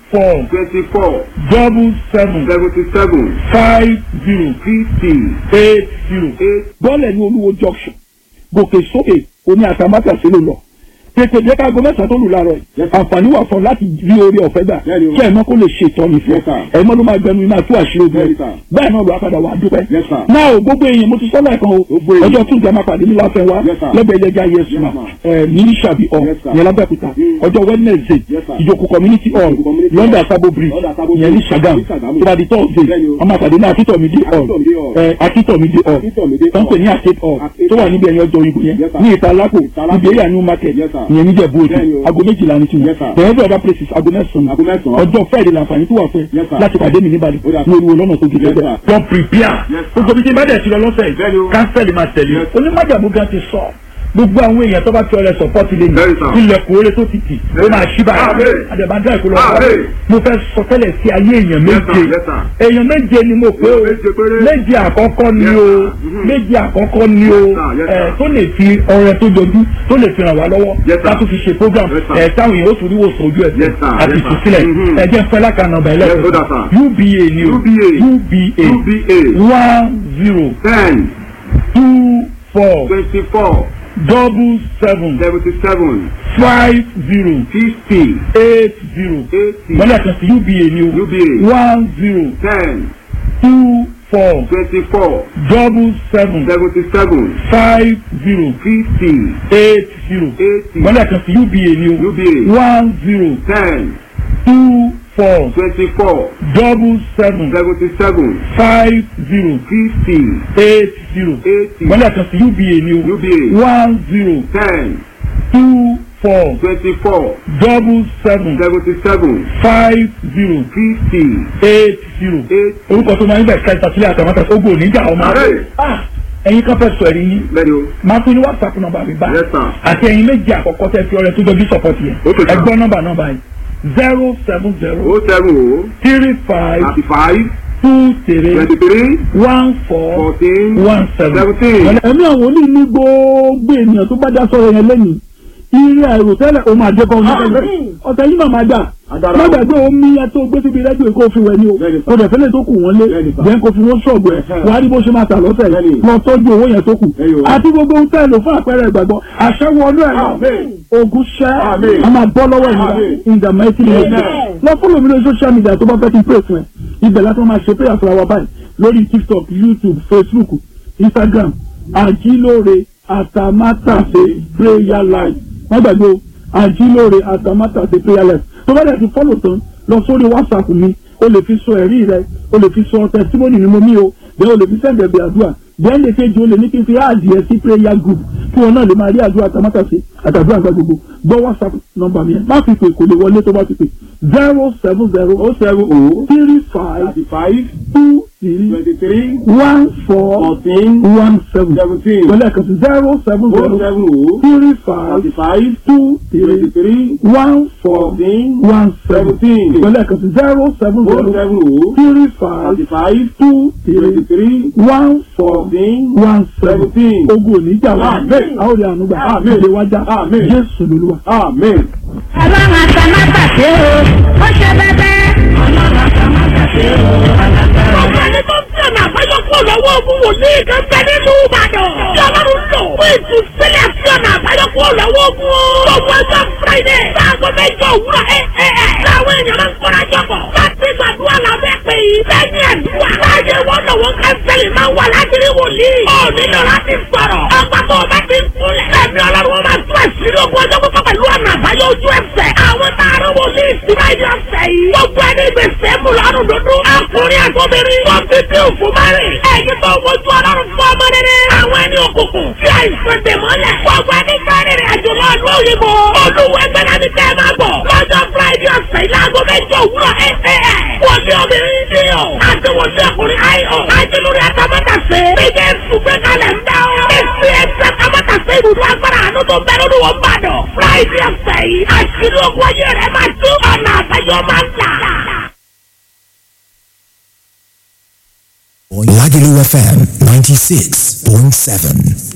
four twenty-four double seven seventy-seven five zero fifty eight zero. eight bọ́ọ̀lẹ̀ ní olúwo junction gòkè sókè oní àtàmátà sí ló lọ tètè jẹ́ káago mẹ́sàn-án tó lù láàárọ̀ yìí Yes, sir. àǹfààní wà fún ọ láti rí orí ọ̀fẹ́ gbà Bẹ́ẹ̀ni o. kí ẹ̀ mọ́ kó lè ṣe ìtọ́ni fún Yes, sir. ẹ̀ mọ́ ló máa gbẹnu iná tú àṣírí ogun Bẹ́ẹ̀ni, ẹ̀ sir. bẹ́ẹ̀ náà ló apàdà wà á dúpẹ́ Yes, sir. náà o gbogbo èèyàn mo ti sọ́lá ẹ̀kan o Gbogbo èèyàn. ọjọ́ tún jẹ́ máa pàdé ní láfẹ́ wa Yes, sir. lẹ́gbẹ̀ẹ́ yẹn já yẹn sùn Yes, sir. ẹ̀ ní sàbí ọ̀ Yes, sir. yẹn lábẹ́kúta Mm. ọjọ́ wednesday Yes, sir. ìjókòó community hall Ìjókòó community london hall. sabo bridge London Sabo yẹn ní Bridge. sagam Ní Sàgámù. tó bá di thursday Bẹ́ẹ̀ni o. ọmọ àpàdé ní akíntọ̀mídé hall Akíntọ̀mídé hall. ẹ̀ akíntọ̀mídé hall Akíntọ̀mídé tó ń pè ní hall. arcade hall Arcade tó wà hall. níbi ẹ̀yìn ọjọ́ ìbò yẹn Yes, sir. ní ìtalákò Ìtalákò. níbi area new market Yes, sir. ìyẹn níjẹ̀bú òde Bẹ́ẹ̀ni o. aago méjìlá ní tiwọn Yes, sir. bẹ̀rẹ̀ bí other places aago mẹ́sàn-án Aago mẹ́sàn-án. ọjọ́ friday làǹfààní tó wà fẹ́ Yes, sir. láti pàdé mi níbàdàn Ó dà. ní olúwo lọ́nà tó gé Yes, tẹ́tẹ́ sir. lọ prepare Yes, sir. gbogbo bí ti bá dẹ̀ ti lọ lọ́sẹ̀ Bẹ́ẹ̀ni o. yìí kánsẹ́lì máa tẹ̀lé Yes. onímọ̀jàmú gan ti sọ gbogbo àwọn èèyàn tó bá ti ọrẹ sọpọ́tì lé Very sir. ní ilẹ̀kùn oore tó ti tì ó máa ṣí báyìí Amen. àdèmàdà ìkọlọ Amen. mo fẹ́ sọ tẹ́lẹ̀ sí ayé èèyàn Yes, sir. méje Yes, sir. èèyàn méje ni mo pé o Méje péré. méje àkọ́kọ́ ni Yes, o sir. Mhm. méje àkọ́kọ́ ni o Yes, sir. Yes, ẹ̀ sir. tó lè fi ọrẹ tó jọjú tó lè fi ràn wá lọ́wọ́ Yes, sir. ká tó fi ṣe program Yes, sir. ẹ̀ táwọn èèyàn ó tún ríwò sọ ojú Yes, ẹ̀sẹ̀ sir. àti Yes, sir. ìtúsílẹ̀ Mhm. ẹ jẹ́ fẹ́ lákànnà ọ̀bà Yes, ẹlẹ́sìn ó dà, sir. UBA ni o UBA. UBA UBA one zero ten two four twenty-four double seven seventy-seven five zero fifty eight zero eighty mọ́lẹ̀ kan sí UBA ni o UBA one zero ten two four twenty-four double seven seventy-seven five zero fifty eight zero eighty mọ́lẹ̀ kan sí UBA ni o UBA one zero ten two four twenty-four double seven seventy-seven five zero fifty eight zero eighty mọ́lẹ̀ kan sí UBA ni o UBA one zero ten two four twenty-four double seven seventy-seven five zero fifty eight zero eighty. orúkọ tó máa ń bẹ̀ ká ìtàsílẹ̀ àtàmátà ogun oníjà ọmọ Ààrẹ. Ah, ẹ̀yin kan fẹ́ sọ ẹ̀rí yín bẹ́ẹ̀ni o máa fún ní whatsapp nọ́mbà mi bá Yes, sir. àti ẹ̀yin méjì àkọ́kọ́ tẹ́ fi ọrẹ tó jọjú sọpọ́tì yẹn Okay, sir. ẹgbọ́n nọ́mbà nọ́mbà yìí zero seven zero o seven o three five thirty-five two three twenty-three one four fourteen one seven. seventeen. ẹ̀mí àwọn oní ní gbogbo ènìyàn tó bá dá sọ̀rọ̀ yẹn lẹ́yìn ire àìrò tẹ́lẹ̀ o máa dẹ́kọ̀ ọ̀nà ọ̀tẹ̀ yìí màmá dà Agbára. má gbàgbé omi ẹ tó gbé síbi rẹ́díò kó fi wẹ̀ ni o Bẹ́ẹ̀ni, sir. kò dẹ̀ fẹ́lẹ̀ tó kù wọ́n lé Bẹ́ẹ̀ni, sir. jẹ́ kó fi wọ́n ṣọ̀gbọ́ ẹ̀ Ẹ̀hẹ́. wàá rí bó ṣe máa tà lọ́sẹ̀ Bẹ́ẹ̀ni. lọ tọ́jú owó yẹn tó kù Ẹ̀yọ̀. àti gbogbo ohun tẹ́lẹ̀ lò fún àpẹẹrẹ ìgbàgbọ́ àṣẹwọ́ ọdún ẹ̀ Amen. ogun ṣẹ́ Amen. a máa bọ́ lọ́wọ́ ìnira Amen. in the mighty name of Amen. Jesus lọ fún lómi lórí social media tó bá fẹ́ kí n pray fún ẹ ibẹ̀ láti máa ṣe prayer fúnra wa báyìí lórí tiktok youtube facebook instagram àjílóore àtàmátàsé prayer life wọ́n gbàgbé o àjílóore àtàmátàsé prayer life tó bá dẹ̀ ti fọ́lọ̀ tán lọ sórí whatsapp mi o lè fi sọ ẹ̀rí rẹ o lè fi sọ testimony ni mo mí o bẹ́ẹ̀ o lè fi sẹ́ǹdẹ̀ bí àdúrà bẹ́ẹ̀ lè kejì o lè ní kí n fi àdìẹ sí prayer group kí wọn náà lè máa rí àdúrà àtàmátàsé àtàdúrà àgbà gbogbo gbọ́ whatsapp nọ́mbà mi yẹn má fi pè kò lè wọlé tó bá ti pè zero seven zero o seven o three five thirty-five two three twenty-three one four fourteen one seven seventeen pẹ̀lú ẹ̀kan sí zero seven o zero seven o three five thirty-five two three twenty-three one four fourteen one seven seventeen pẹ̀lú ẹ̀kan sí zero seven o zero seven o three five thirty-five two three twenty-three one four fourteen one seven seventeen. ogun oníjà wa Amen. àwọn ọ̀rẹ́ ànúgbà Amen. ìdè wájà Amen. jésù lolúwa. amen. ọlọ́run àtàmátàsé o ó ṣe bẹ́bẹ́. ọlọ́run àtàmátàsé o alágbára. Ọ̀gá ni tó ń tẹ̀ náà fẹ́yọ́ kó lọ́wọ́ ogun wòlíì kan bẹ nínú Ìbàdàn. Tí Ọlọ́run lò fún ìtúsílẹ̀ sí ọ̀nà àbáyọ kó lọ́wọ́ ogun o. Gbogbo ọjọ́ Friday sáàgó mẹ́jọ òwúrọ̀ ẹ̀ ẹ̀ ẹ̀. Láwọn èèyàn máa ń kọ́ra jọ̀bọ̀. Láti gbàdúrà lábẹ́ pé yìí. Lẹ́yìn ẹ̀dúrà. Láyé wọn lọ́wọ́ kánsẹ́lì máa wà láti rí wòlíì. Ó nílò láti sọ̀rọ̀. Ọgbà tó o bá ti ń kúnlẹ̀. Ẹ̀mí Ọlọ́run wọn máa tún àṣírí ogun ọjọ́ pípọ̀ pẹ̀lú ọ̀nà àbáyọ ojú ẹsẹ̀. Àwọn tààrà wòlíì sí Friday ọ̀sẹ̀ yìí. Gbogbo ẹni gbèsè mú lọ́rùn dúdú. Ọkùnrin àtọ́bìnrin. Wọ́n fi bí òfò márìn. Ẹ̀yin tó wojú ọlọ́run fún ọmọ rere. Àwọn ẹni òkùnkùn. Tí àìsàn dè mọ́lẹ̀. Gbogbo ẹni fẹ́rẹ̀ rẹ̀ àjò lọ ló òyìnbó. Olúwẹ̀gbẹ́ náà ni kẹ́ ẹ máa bọ̀. Lọ́jọ́ Friday ọ̀sẹ̀ ìlàgọ́ mẹ́jọ òwúrọ̀ ẹ̀ ẹ̀ ẹ̀. Wọ́n ní obìnrin ní ọ̀. Àti wọ́n ní ọkùnrin ayọ̀. Àti lórí àtàmọ́tàsé. Bíjẹ́ sùgbẹ́ kalẹ̀ ń dá ọ. Èsì ẹ̀sẹ̀ àtàmọ́tàsé ibùdó agbára àánú tó bẹ̀rù ní wọ́n bá dọ̀. Friday ọ̀sẹ̀ yìí. Àṣírí ogun ayé rẹ̀ máa tú ọ̀nà àbáyọ máa ń là. Lagelu FM 96.7.